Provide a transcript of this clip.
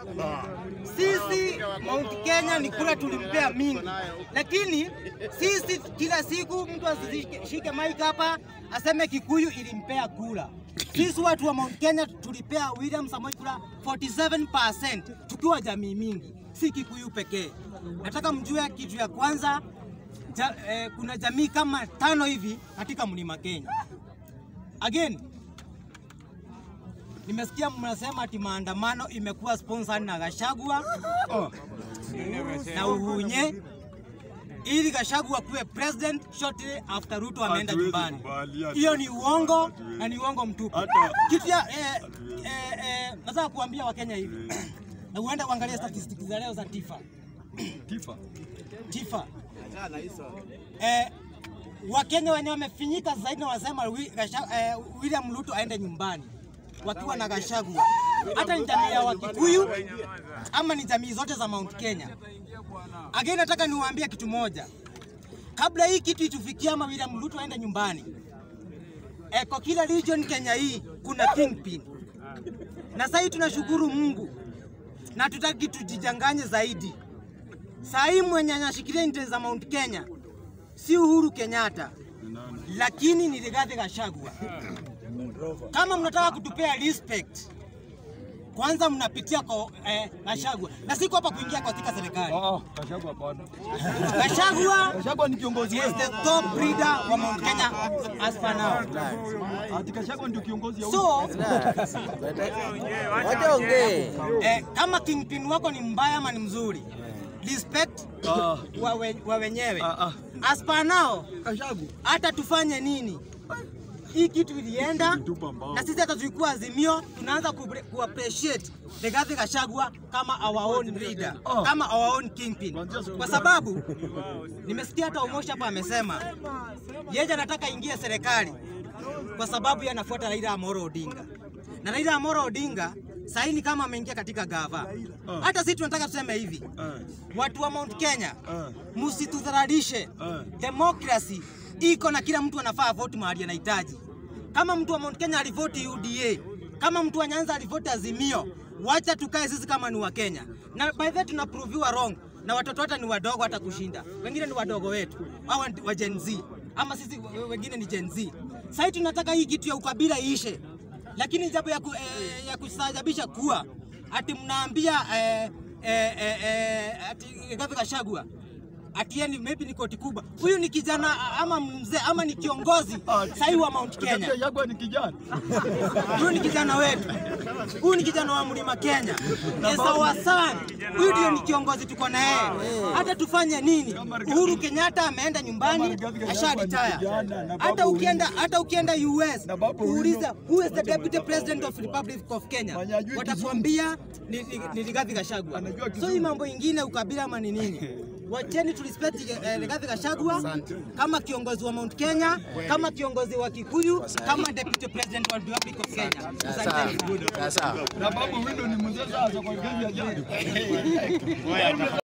Sisi Mount Kenya ni kura tulimpea mingi, lakini sisi kila siku mtu asishike mic hapa aseme Kikuyu ilimpea kura. Sisi watu wa Mount Kenya tulipea William Samoei kura 47% tukiwa jamii mingi, si Kikuyu pekee. Nataka mjue kitu ya kwanza ja, eh, kuna jamii kama tano hivi katika mlima Kenya. Again, nimesikia mnasema ati maandamano imekuwa sponsored na Gachagua na Uhunye ili Gachagua kuwe president shortly after Ruto ameenda Hatuwezi nyumbani. kubali, hatu- Hiyo ni uongo na ni uongo mtupu. Hata- Kitu ya eh, eh, eh, nataka kuambia Wakenya hivi na uende uangalie statistics za leo za TIFA. Tifa. TIFA. Eh, Wakenya wenye wamefinyika zaidi na wasema wi, Gasha, eh, William Ruto aende nyumbani wakiwa na Gachagua, hata ni jamii ya Wakikuyu ama ni jamii zote za Mount Kenya. Again, nataka niwaambie kitu moja, kabla hii kitu itufikia ama William Ruto aende nyumbani, eh, kwa kila region Kenya hii kuna kingpin, na sasa hii tunashukuru Mungu na tutaki tujijanganye zaidi. Saa hii mwenye anashikilia interest za Mount Kenya si Uhuru Kenyatta, lakini ni Rigathi Gachagua. Kama mnataka kutupea respect, kwanza mnapitia kwa eh, Gachagua, na siko hapa kuingia katika serikali. Ah, Kashagu hapana. Gachagua Kashagu ni kiongozi is wetu. the top leader wa Mount Kenya as per now. Ati Kashagu ndio kiongozi ya huyu. So Wacha ongee. eh, kama kingpin wako ni mbaya ama ni mzuri, respect Ah, wa, we, wa wenyewe Ah, ah. as per now Kashagu. hata tufanye nini, hii kitu ilienda Tupa mbao. na sisi hata tulikuwa Azimio, tunaanza ku, ku appreciate Rigathi Gachagua kama our own leader, Oh. kama our own kingpin, Kuanzia siku kwa gani? sababu nimesikia hata Omosha hapa amesema yeye anataka ingie serikali kwa sababu yeye anafuata Raila Amolo Odinga, na Raila Amolo Odinga sahii ni kama ameingia katika gava. Hata sisi tunataka tuseme hivi, Eh, watu wa Mount Kenya eh, msitudhararishe. eh. Democracy iko na kila mtu anafaa vote mahali anahitaji. Kama mtu wa Mount Kenya alivoti UDA, kama mtu wa Nyanza alivoti Azimio, wacha tukae sisi kama ni wa Kenya. Na by the way tunaproviwa wrong na watoto hata ni wadogo hata kushinda. Wengine ni wadogo wetu. Hawa ni wa Gen Z. Ama sisi we- wengine ni Gen Z. Sasa tunataka hii kitu ya ukabila iishe. Lakini jambo ya, ku, eh, ya kustaajabisha kuwa ati mnaambia eh, eh, eh, eh, ati Rigathi Gachagua ati yeye ni maybe ni koti kubwa. Huyu ni kijana ama mzee ama ni kiongozi sahi wa Mount Kenya. Kashagu ni kijana. Huyu ni kijana wetu, huyu ni kijana wa mlima Kenya, is our son. Huyu ndio ni kiongozi tuko na yeye. Hata tufanye nini? Uhuru Kenyatta ameenda nyumbani, asha retire. Hata ukienda hata ukienda US Na Babu uuliza who is the deputy president of Republic of Kenya, Mwenye hajui watakwambia ni, ni, ni Rigathi Gachagua. Anajua So Kizungu. hii mambo ingine ukabila ama ni nini? Wacheni tu respect eh, Rigathi Gachagua kama kiongozi wa Mount Kenya, kama kiongozi wa Kikuyu, kama deputy president wa Republic of Kenya. Asanteni sana. Sasa. Na babu window ni mzee sasa kwa kazi ya jadi.